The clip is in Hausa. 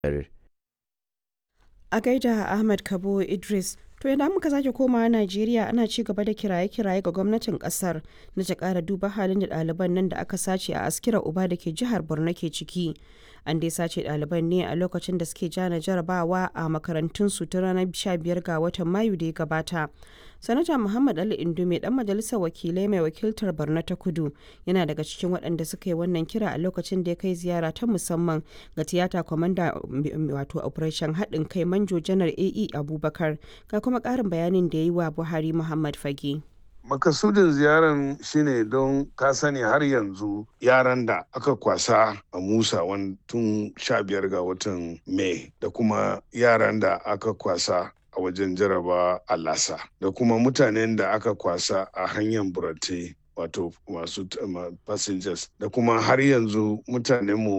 A gaida Ahmad Kabo Idris. To idan muka sake komawa Najeriya ana ci gaba da kiraye-kiraye ga gwamnatin kasar na ta kara duba halin da ɗaliban nan da aka sace a askira uba da ke jihar Borno ke ciki. An dai sace ɗaliban ne a lokacin da suke jana jarabawa a makarantunsu ta ranar 15 ga watan Mayu da ya gabata. Sanata Muhammad Ali Indume dan majalisar wakilai mai wakiltar Borno ta Kudu yana daga cikin waɗanda suka yi wannan kira a lokacin da ya kai ziyara ta musamman ga tiyata kwamanda wato operation haɗin kai manjo janar AE Abubakar ga kuma ƙarin bayanin da ya yi wa Buhari Muhammad Fage. makasudin ziyaran shine don ka sani har yanzu yaran da aka kwasa a musa tun sha biyar ga watan mai da kuma yaran da aka kwasa a wajen jaraba a lasa da kuma mutanen da aka kwasa a hanyar burate wato masu passengers da kuma har yanzu mutanenmu